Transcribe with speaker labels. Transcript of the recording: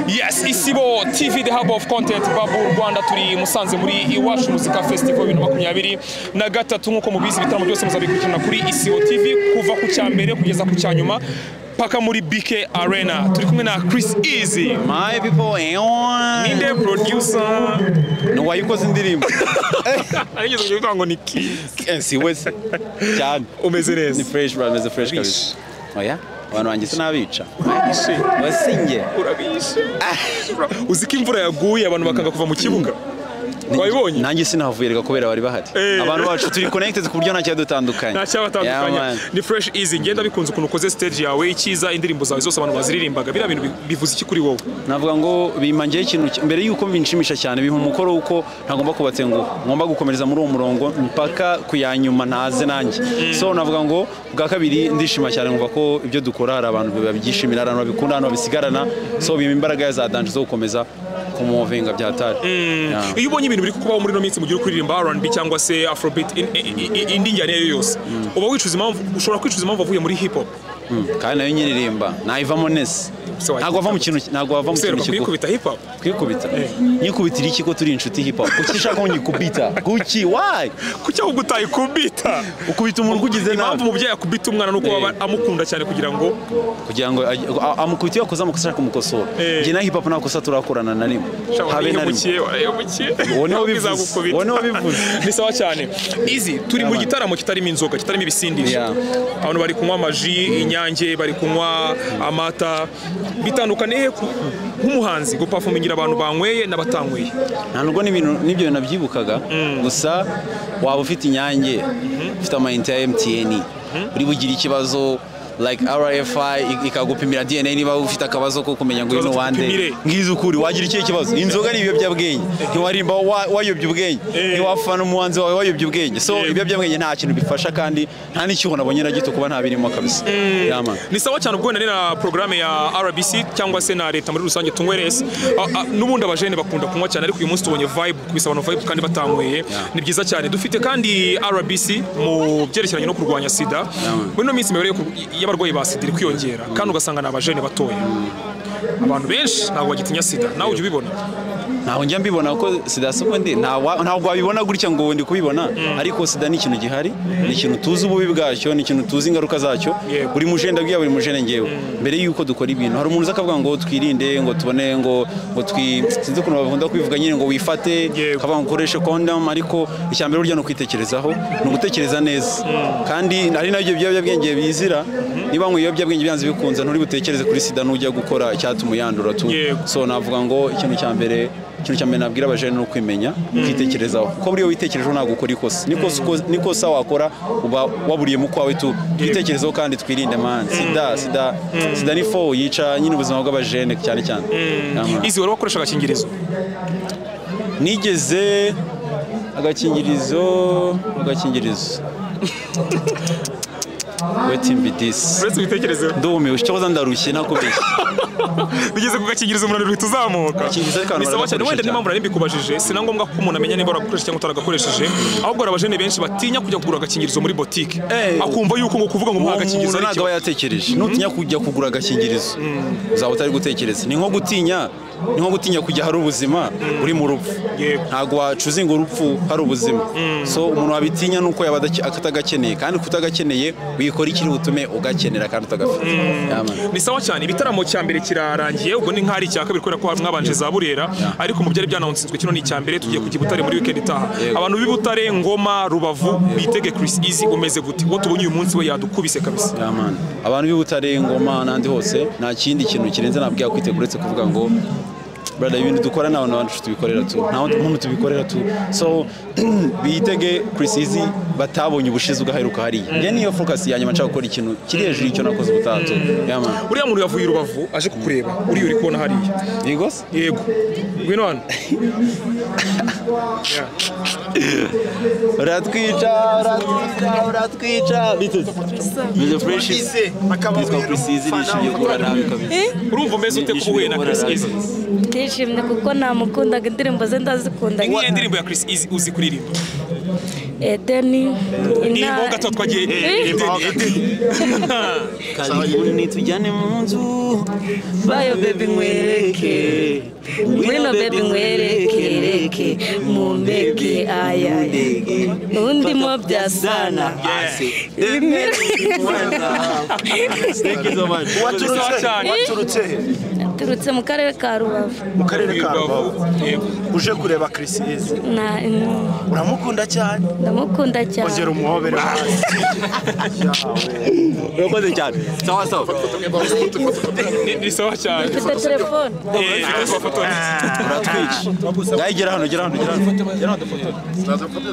Speaker 1: yes isibo tv the hub of content babu rwanda turi i musanze muri iwacu muzika festival bibiri na makumyabiri na gatatu nk'uko mubizi ibitaramo byose muzabikurikirana kuri isibo tv kuva ku cya mbere kugeza ku cya nyuma paka muri bk arena turi kumwe na chris easy
Speaker 2: My people, eon.
Speaker 1: ninde producer
Speaker 2: No, why you causing indirimbo?
Speaker 1: arigeze kuvuga ngo ni ki
Speaker 2: Eh, Si wese. Cyane.
Speaker 1: umeze neza
Speaker 2: Ni fresh, bro, meze fresh kabisa.
Speaker 1: Bishe.
Speaker 2: Oya, abantu banjye sinabica.
Speaker 1: urabishe
Speaker 2: Wasinge.
Speaker 1: urabishe uzi ko imvura yaguye abantu bakanga kuva mu kibuga wabibonye
Speaker 2: Nanjye sinahavuye rega kubera bari bahari.
Speaker 1: Eh.
Speaker 2: Abantu bacu turi connected ku buryo nta cyadutandukanye.
Speaker 1: nta cyabatandukanya ni fresh easy ngenda bikunze ukuntu ukoze stage yawe icyiza indirimbo zawe zose abantu baziririmbaga biriya bintu bi- bivuze iki kuri wowe
Speaker 2: navuga ngo bimangiyeho ikintu ki- mbere y'uko binshimisha cyane biha umukoro w'uko ntagomba kubatsenguha ngomba gukomereza muri uwo murongo mpaka ku ya nyuma ntaze nanjye so navuga ngo bwa kabiri ndishima cyane ngumva ko ibyo dukora hari abantu babyishimira hari abantu babikunda abantu babisigarana so bimpa imbaraga ya za danje zo gukomeza kumuvinga byatari Yeah.
Speaker 1: iyo ubonye ibintu biri kubaho muri ino minsi mu gihe uri kuririmba R&B cyangwa se afrobeat in- i- i- i- indi njyana iyo ariyo yose uba wicuza impamvu ushobora kwicuza impamvu wavuye muri hip hop
Speaker 2: Mm. kandi nayo nyiririmba nayivamo neza
Speaker 1: So,
Speaker 2: ntabwo wava mu kintu ntabwo wava mu
Speaker 1: useruka
Speaker 2: kintu kigufi
Speaker 1: kuyikubita hip hop
Speaker 2: kwikubita nyikubitira iki ko turi inshuti hip hop kuki ushaka ko nyikubita kuki why
Speaker 1: kuki ahubwo utayikubita
Speaker 2: ukubita umuntu ugize nabi
Speaker 1: impamvu umubyeyi akubita umwana nuko aba amukunda cyane kugira ngo
Speaker 2: kugira ngo aj- a- amukubita iyo akoze amakosa ashaka kumukosora
Speaker 1: Eh.
Speaker 2: njye na hip hop nta kosa turakorana na rimwe habe na rimwe
Speaker 1: wayihemukiye wayihemukiye
Speaker 2: Uwo niwe wabivuze.
Speaker 1: Bizagukubita.
Speaker 2: Uwo niwe wabivuze.
Speaker 1: ni sawa cyane izi turi mu
Speaker 2: Yeah, man.
Speaker 1: gitaramo kitarimo inzoga kitarimo ibisindisha
Speaker 2: Yeah.
Speaker 1: abantu bari kunywa amaji inyange bari kunywa amata bitandukaniye nk'umuhanzi gupafumingira abantu banyweye n'abatanyweye
Speaker 2: nta nubwo n'ibintu n'ibyo bintu nabyibukaga gusa waba ufite inyange ufite amayinite ya MTN uri bugire ikibazo like RFI ik- ikagupimira DNA niba ufite akabazo ko kumenya ngo
Speaker 1: Ikibazo
Speaker 2: ino wande
Speaker 1: tugupimire.
Speaker 2: ngize ukuri wagira ikihe kibazo inzoga ni ibiyobyabwenge ntiwarimba wa- wayobya ubwenge
Speaker 1: Eh.
Speaker 2: ntiwafana umuhanzi wawe wayobya ubwenge so
Speaker 1: Yego.
Speaker 2: ibiyobyabwenge nta kintu bifasha kandi nta n'icyuho nabonye na gito kuba nta birimo kabisa Yeah, man.
Speaker 1: ni sawa cyane ubwo wenda ni na porogaramu ya rbc cyangwa se na leta muri rusange tunyweresi n'ubundi abajene bakunda kunywa cyane ariko uyu munsi tubonye vibe kubisa abantu vibe kandi batanyweye ni byiza cyane dufite kandi rbc mu byerekeranye no kurwanya sida muri ino minsi imibare yo ku- y'abarwayi ba sida iri kwiyongera kandi ugasanga ni abajene batoya abantu benshi ntabwo bagitinya sida nawe ujya ubibona
Speaker 2: ntaho njya mbibona ko sida si ubundi nta wa- ntabwo wabibona gutya ngo ubu ndi kubibona ariko sida ni ikintu gihari ni ikintu tuzi ububi bwacyo ni ikintu tuzi ingaruka zacyo
Speaker 1: Yego.
Speaker 2: buri mujenda bwiya buri mujene ngewe mbere y'uko dukora ibintu hari umuntu uza akavuga ngo twirinde ngo tubone ngo ngo twi sinzi ukuntu bakunda kubivuga nyine ngo wifate
Speaker 1: Yego.
Speaker 2: akavuga ngo ukoreshe condom ariko icya mbere burya ni ukwitekerezaho ni ugutekereza neza kandi ari nabyo ibiyobyabwenge bizira niba nywa ibiyobyabwenge byanze bikunze nturi butekereze kuri sida n'ujya gukora icyatuma uyandura tu
Speaker 1: Yego.
Speaker 2: so navuga ngo ikintu cya mbere ikintu cya mbere nabwira abajene ni ukwimenya ukitekerezaho kuko buriya witekerejeho ntabwo ukora ikosa n'ikosa uko- n'ikosa wakora uba waburiyemo ukwawe tu twitekerezeho kandi twirinde man sida sida sida ni fo yica nyine ubuzima bw'abajene cyane cyane Ama.
Speaker 1: izi wari wakoresha agakingirizo
Speaker 2: nigeze agakingirizo agakingirizo wetin be this
Speaker 1: uretse ibitekerezo
Speaker 2: ndumiwe icyoza ndarushye nakubeshye
Speaker 1: bigeze ku gakingirizo umunaniro uhita uzamuka
Speaker 2: Agakingirizo ariko abantu
Speaker 1: ni sawa cyane
Speaker 2: baragakoresha
Speaker 1: wenda
Speaker 2: cyane.
Speaker 1: n'impamvu nari mbikubajije si na ngombwa ko umuntu amenya niba uragakoresha cyangwa utaragakoresheje ahubwo hari abajene benshi batinya kujya kugura agakingirizo muri botike
Speaker 2: Eh.
Speaker 1: akumva yuko ngo kuvuga ngo muha
Speaker 2: uwo
Speaker 1: agakingirizo
Speaker 2: muntu
Speaker 1: ari
Speaker 2: ntabwo
Speaker 1: ikibazo
Speaker 2: aba yatekereje nutinya kujya kugura agakingirizo uzaba utari gutekereza ni nko gutinya ni nko gutinya kujya hari ubuzima uri mu rupfu
Speaker 1: Yego.
Speaker 2: ntabwo wacuza ngo urupfu hari ubuzima so umuntu wabitinya ni uko yaba adaki- atagakeneye kandi kutagakeneye wikora ikiri butume ugakenera kandi utagafite Yaman.
Speaker 1: ni sawa cyane igitaramo cya mbere kirarangiye ubwo ni nk'ari icya kabiri kubera ko hari mwabanje za burera ariko mu byari byanawunsizwe kino ni icya mbere tugiye kujya i butare muri weekend itaha
Speaker 2: Yego.
Speaker 1: abantu b'i butare ngoma rubavu bitege chris easy umeze gute uwo tubonye uyu munsi we yadukubise kabisa
Speaker 2: Yaman. abantu b'ibutare ngoma n'andi hose nta kindi kintu kirenze nabwiye kwitegura uretse kuvuga ngo brada ibintu dukora nta bantu bacu tubikorera tu nta wundi muntu tubikorera tu so biyitege prisizi batabonye ubushize ugaheruka hariya njye niyo focus ya nyuma nshaka gukora ikintu kiri hejuru y'icyo nakoze ubutaha tu Yaman.
Speaker 1: uriya muntu yavuye i rubavu aje kukureba uriya uri kubona hariya
Speaker 2: yego
Speaker 1: yego ngwino hano
Speaker 2: uratwica uratwica uratwica biteze bize fresh yitwa prisizi nishimiye guhura nawe kabisa
Speaker 1: urumva umeze ute kuba uhuye na chris easy
Speaker 3: ndishimye kuko namukundaga indirimbo ze ndazikunda
Speaker 1: niyo ndirimbo ya Chris Easy uzi kuririmba
Speaker 3: edeni
Speaker 1: ni imboga gato twagiye
Speaker 3: Eh.
Speaker 1: Edeni, Edeni.
Speaker 2: karibuni tujyane mu nzu bayo bebi nkwereke
Speaker 3: Ngwino baby nkwereke reke mumbeke aya undi mo bya sana
Speaker 1: Isaha
Speaker 4: waturutse
Speaker 1: cyane.
Speaker 4: waturutse he?
Speaker 3: turutse mu karere ka rubavu
Speaker 4: mu karere ka rubavu
Speaker 1: Yego.
Speaker 4: uje kureba Chris Yeze
Speaker 3: Na- mm,
Speaker 4: uramukunda cyane
Speaker 3: ndamukunda
Speaker 4: ongera
Speaker 3: cyane
Speaker 4: umuhobere hasi
Speaker 2: urakoze cyane sawa sawa
Speaker 1: Ni- ni sawa cyane
Speaker 3: mfite telefone
Speaker 1: Eh, reka tubafotoreze.
Speaker 2: uratwica ngaho gera hano gera hano gera hano gera hano